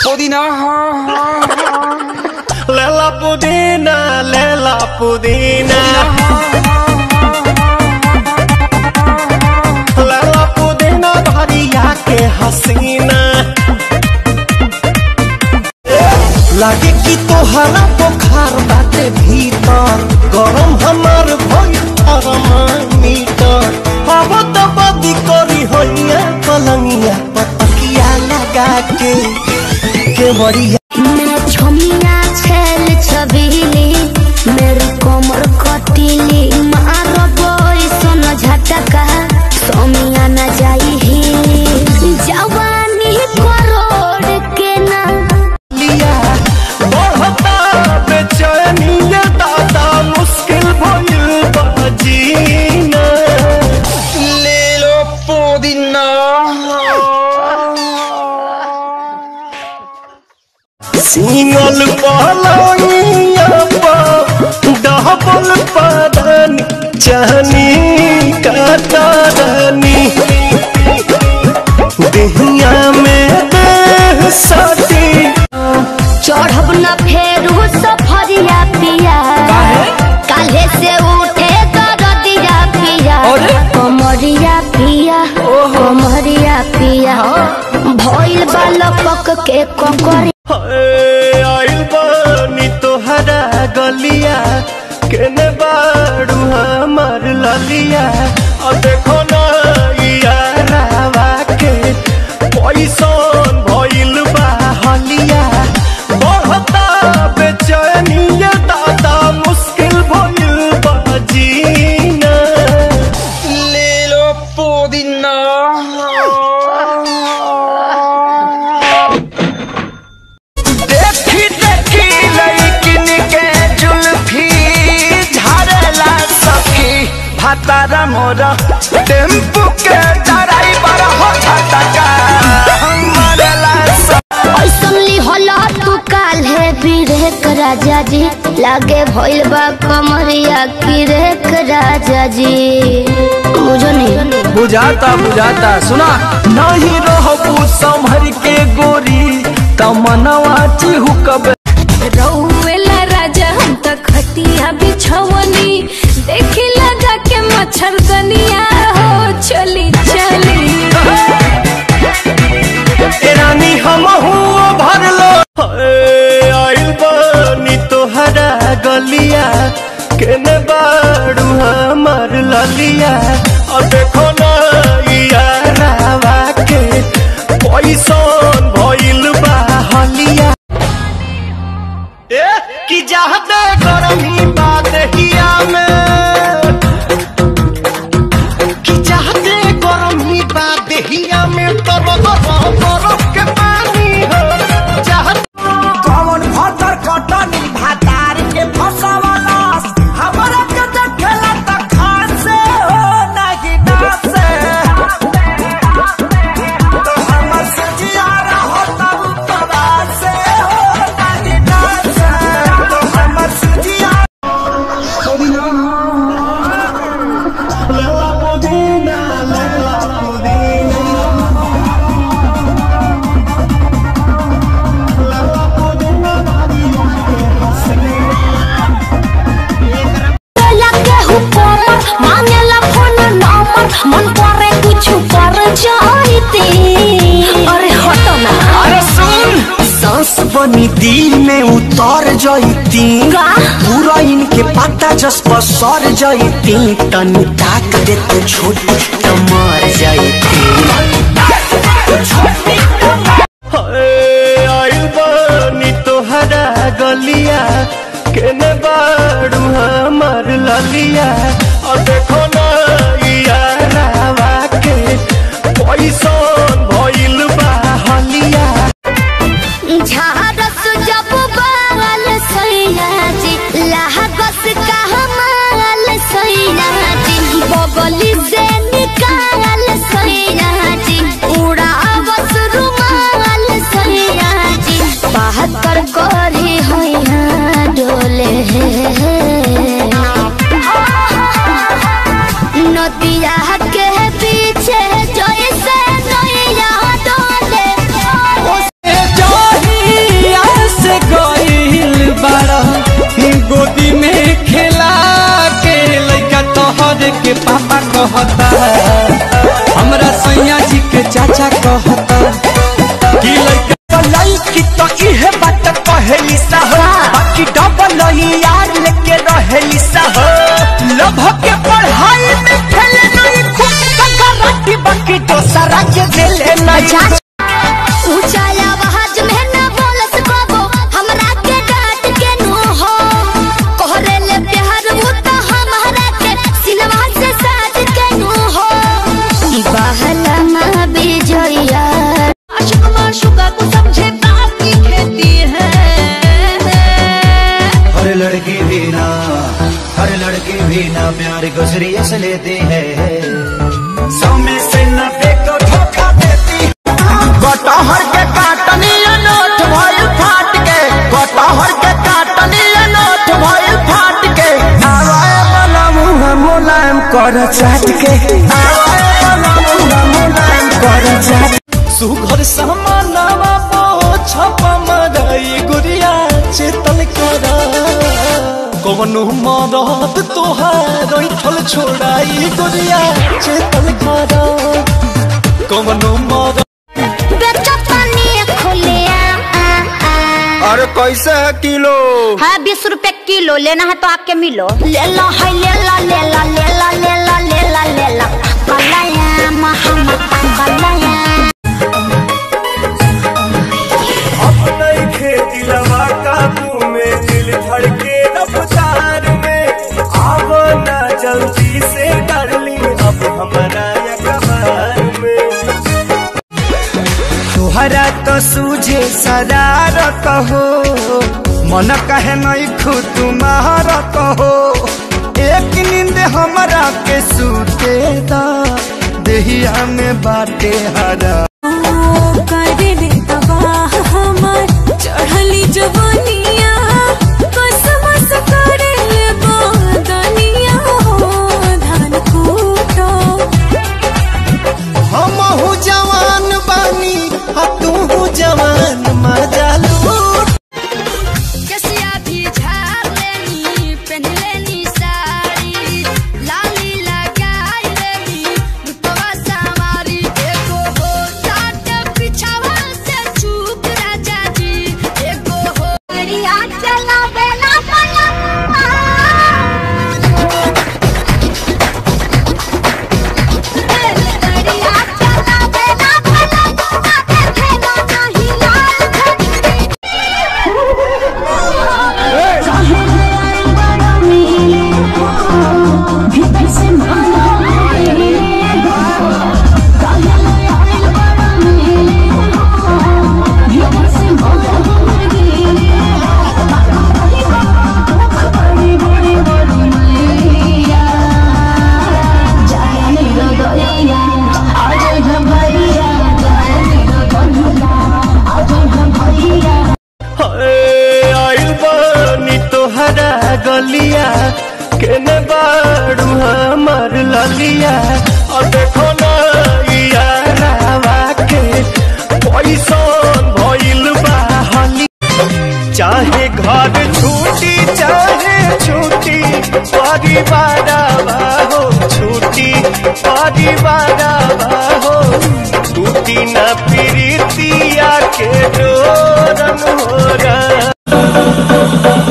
पुदीना लेला पुदीना लेला पुदीना लेला पुदीना भरिया के हसीना लागे कि तोहरा बुखार बाटे भीतर गरम हमार भइल थर्मामीटर अब तो बदी करी होइया पलंगिया पतकिया लगा के के बड़िया मैं छमिया छेल छबीली मेरी कोमर कटीली मारो बोई सोन झटका सोमिया न जाई ही जवानी करोड़ के ना लिया बढ़ता बेचैनिया दादा मुश्किल भइल बाजीना ले लो पुदीना सिंगल पलंगिया पर डबल पदन चहनी कतरनी देहिया में देह सटी चढ़ब न फेरू सफरिया पिया काल्हे से उठे दरदिया पिया कमरिया पिया कमरिया पिया भइल बालपक के ककरी हाय, आइल बानी तोहरा गलिया केने बाड़ू हमार ललिया अब देखो ना यारावा के पैसन भइल बा हलिया बढ़ता बेचैनिया दादा मुश्किल भइल बा जीना ले लो पुदीना देखी देखी लड़किन के जुल्फी झाड़ला सखी भातारा मोरा टेम्पू के ड्राइवर हो छटका मरला ऐसन लिहला तू काल्हे बिरेक राजा जी लागे भइल बा कमरिया किरेक राजा जी बुझो नहीं बुझाता बुझाता सुना नहीं रहबू संभर के गोरी तमनवा चिहुकब रउएला राजा हम त खटिया बिछवनी देखी लगा के मच्छरदनिया हो चली चली रानी हम भरलो आइल बानी तोहरा गलिया केने बाड़ू हमार ललिया और देखो ना यारावा के पैसन भइल बा हलिया ए कि जाहते गरमी बात हिया में कि चाहते गरमी बा देहिया में तब गरम बरफ के पानी हो चाहते कौन भतर कटनी भातार के फसवलस हमरा के देखेला त खासे हो नाही नासे तो हमर सजिया रहो तब तबासे हो नाही नासे तो हमर सजिया लेला पुदीना लेला पुदीना लेला पुदीना भरिया के हसीना लगे हुक्म मांगेला फोन नंबर मन करे कुछ कर जाईती अरे हटो ना अरे सुन सांस बनी दिल में उतर जईती का? पूरा इनके पता जस पर सर जईती तनी ताक दे तो छोटी तो मर जईती आइल बानी तोहरा गलिया केने बाड़ू हमार ललिया और देखो ना यारावा के पैसन भइल बा हलिया झारस जब बाल सैया जी लहगस का हमाल सैया जी बगली से निकाल सैया जी उड़ावस रुमाल सैया जी बहत्तर करी होइया डोले नदिया के पीछे जैसे नैया डोले ओ जाही के पापा कहता हमरा सैया जी के चाचा कहता कि लइका लड़की तो इहे बात कहेली सा हो बाकी डबल यार लेके रहेली सा हो लभ के पढ़ाई में फेल नहीं खूब कराटी बाकी दोसरा के दिले नहीं ऊंचा आवाज में न बोलस बाबू हमरा के डांट के नो हो कोहरे ले प्यार वो तो हमरा के सिनवा से साथ के नो हो बहला मां बिजया आशिक माशुका को समझे बात की खेती है हर लड़की भी ना हर लड़की भी ना प्यार को सीरियस लेती है सौ में से नब्बे को धोखा देती कटहर के काटनी नोट भइल फाट के कटहर के काटनी नोट भइल फाट के आवाए वाला मुंह मुलायम कर चाट के आवाए वाला मुंह मुलायम कर चाट सुघर समानवा पोछप मरई गुड़िया चेतन कर कवनो मरद तोहार ठल छोड़ाई गुड़िया चेतन कर कवनो मरद बेटा पानी खोले आ आ अरे कैसे है किलो हाँ बीस रुपए किलो लेना है तो आके मिलो ले लो है ले ला ले ला ले ला ले ला ले ला ले ला कलाया महमा कलाया अपने खेती लवा काबू में दिल धड़के रफ्तार में आवो ना जल्दी से डार्लिंग अब हमारा यकबार में तुहरा तो सूझे शरारत हो मन कहे नहीं खुद तुम्हारत हो एक नींद हमरा के सूते दा देहिया में बाटे हरा करे तबाह हमार चढ़ली जवानिया कसमस करे ले बदनिया हो धान कूटो हमहू जवान बानी आ तू जवान मजा लूट कसिया भी झाड़ लेनी पहन लेनी साड़ी लाली लगाई लेनी रुपवा सवारी एगो हो साट पिछावा से चूक राजा जी एगो हो गरिया चला बेला पला गरिया चला बेला पला आके खेला नहीं लाल घड़ी आइल बानी तोहरा गलिया केने बाड़ू हमर ललिया और देखो ना यारावा के पैसन भइल बा हली चाहे घर छूटी चाहे छूटी परिवार हो छूटी परिवार हो टूटी न प्रीतिया के डोरन हो रहा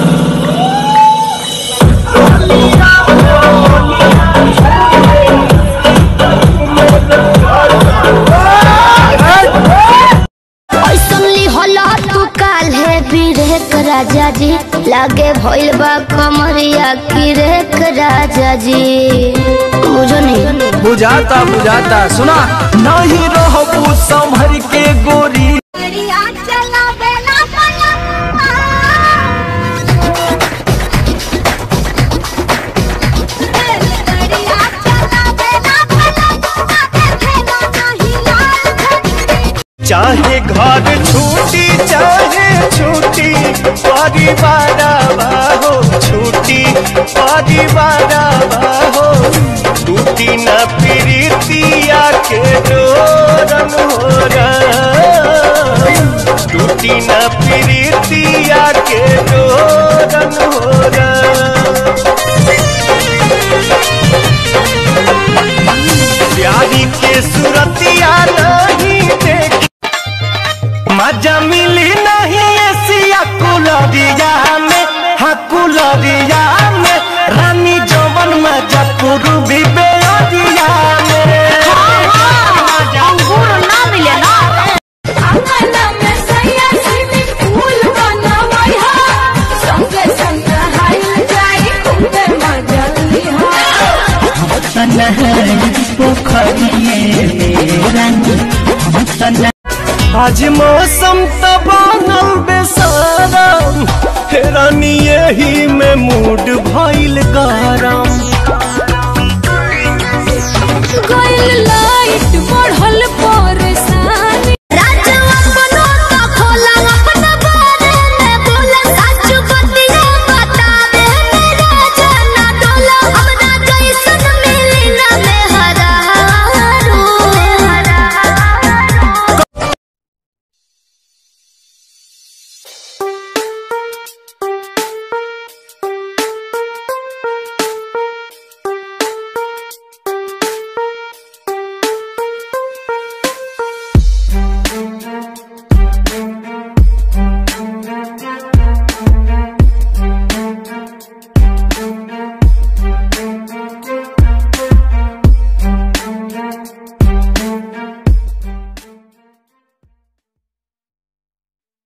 ऐसन लिहला तू काल है बिरेक राजा जी लागे भइल बा कमरिया किरेक राजा जी बुझो नहीं बुझाता बुझाता सुना नहीं रहबू संभर के गोरी चला बेला पला चाहे घर छूटी चाहे छूटी परिवार हो छूटी परिवार हो टूटी न प्रीतिया के डोरन हो रहा टूटी न प्रीतिया के डोरन हो रहा प्यारी के सूरतिया नहीं देख मजा मिली नहीं एसिया कुलरिया में हाँ कुलरिया में रानी जवन मजा पूर्वी बेअरिया में अंगूर ना मिले ना अंगना में सैया स्विमिंग पूल बनवई हा संगे संग हाइल जाई खूबे मजा लिहा आज मौसम तबानल बेसारम रानी यही में मूड